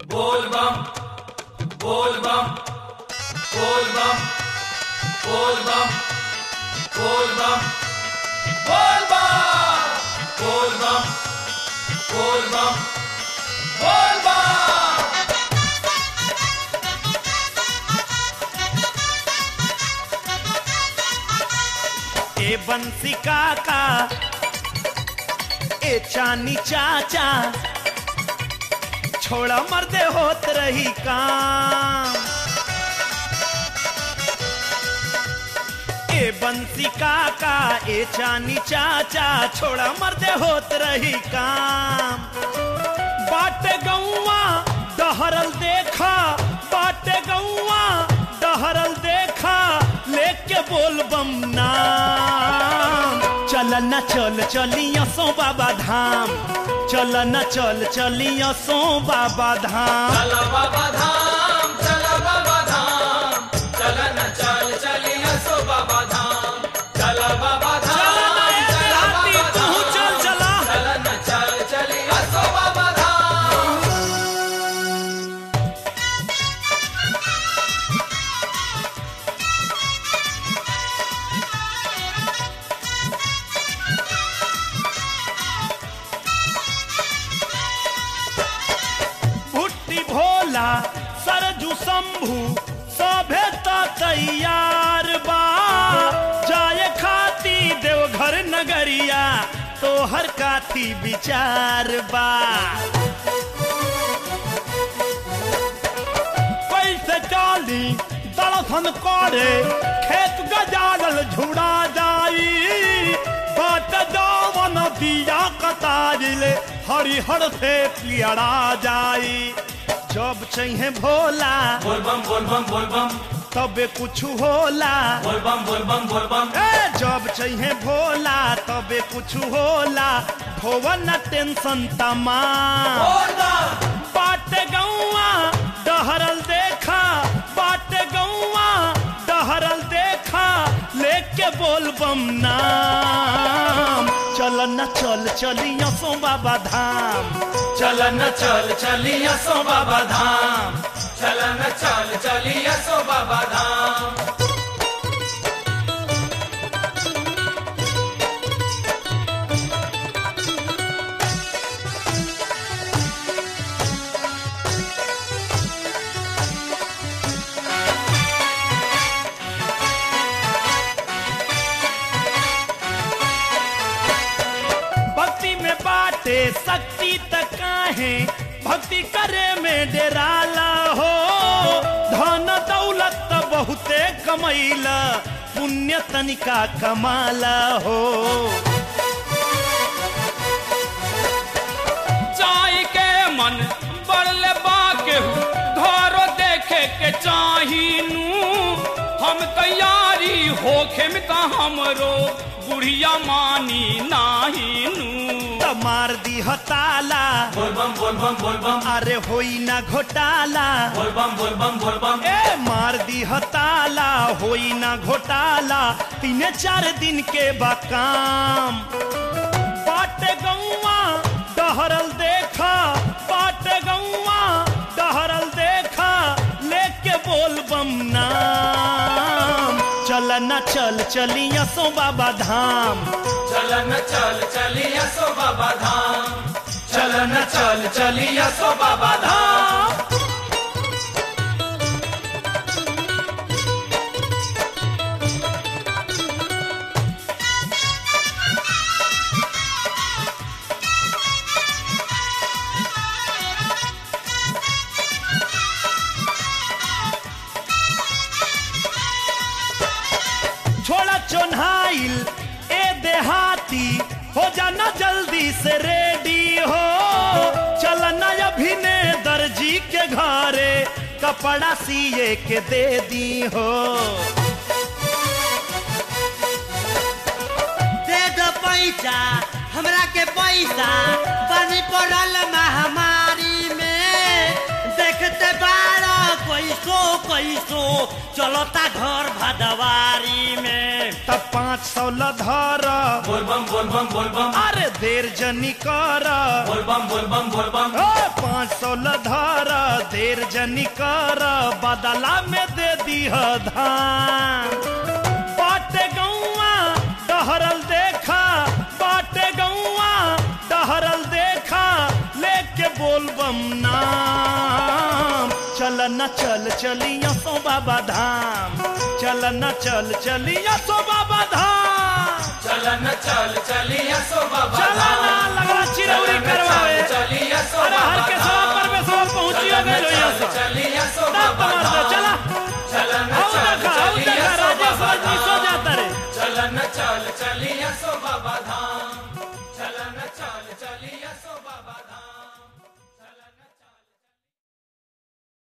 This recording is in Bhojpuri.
बोल बम बोल बम बोल बम बोल बम बोल बम बोल बम बोल बम बोल बम बोल बम ए बंसी काका ए चानी चाचा छोड़ा मर्दे होत रही काम ए बंसी काका ए चानी चाचा छोड़ा मर्दे होत रही काम बाटे गौवा डहरल देखा बाटे गौवा डहरल देखा लेके बोल बम नाम चल न चल चलिया सो बाबा धाम चल न चल चलिया सो बाबा धाम चला बाबा धाम चला बाबा धाम चला न चल चलिया सो बाबा धाम चला बाबा धाम चला हाथी बाबा तू धाम चल चला चला न चल चलिया सो बाबा धाम भुट्टी भोला सरजू शंभू सभे त तैयार बा जाए खाती देवघर नगरिया तोहर काथी विचार बा कैसे चाली दलसन करे खेत गजालल झुड़ा जाई बाट जावन दिया कतारिले हरिहर से पियड़ा जाई जब चाहिए भोला बोल बम बोल बम बोल बम तबे कुछ होला बोल बम बोल बम बोल बम ए जब चाहिए भोला तबे कुछ होला भवन टेंशन तमाम बोल बम बाटे गौवा डहरल देखा बाटे गौवा डहरल देखा लेके बोल बम नाम चल न चल चलिया सो बाबा धाम चल न चल चलिया सो बाबा धाम चल न चल चलिया सो बाबा धाम भक्ति में बाटे शक्ति तक काहे भक्ति करे में डेराला हो धन दौलत त बहुते कमैला पुण्य तनिका कमाला हो चाय के मन बढ़ले बाके घरो देखे के चाहिनू हम तैयारी होखे में का हमरो बुढ़िया मानी नाहीनू त मार दी हताला बोल बम बोल बम बोल बम अरे होई ना घोटाला बोल बम बोल बम बोल बम ए मार दी हताला होई ना घोटाला तीन चार दिन के बकाम बाटे गौवा डहरल देखा बाटे गौवा डहरल देखा लेके बोल बम नाम चल न चल चलिया सो बाबा धाम चल न चल चलिया सो बाबा धाम चल न चल चलिया सो बाबा धाम छोड़ा चोन्हाइल ए देहाती हो जाना जल्दी से रेडी हो चलना अभिने दर्जी के घरे कपड़ा सिए के दे दी हो दे दो पैसा हमरा के पैसा बनी पड़ल महामारी में देखते बारो कोई कैसो कैसो चलता घर भदवारी में तब पाँच सौ लधर बोल बम बोल बम बोल बम अरे देर जनी कर बोल बम बोल बम बोल बम ए, पाँच सौ लधर देर जनी कर बदला में दे दीह धान बाटे गौआ डहरल देखा बाटे गौआ डहरल देखा लेके बोल बम नाम चल न चल चलिया सो बाबा धाम चल न चल चलिया सो बाबा धाम चलन चल चलिया सो बाबा चला ना लगला चिरौरी करवावे चलिया सो अरे हर बाबा के सवा पर में सवा पहुंची हो गए लोहिया से चलिया सो ना बाबा तमार दे, चला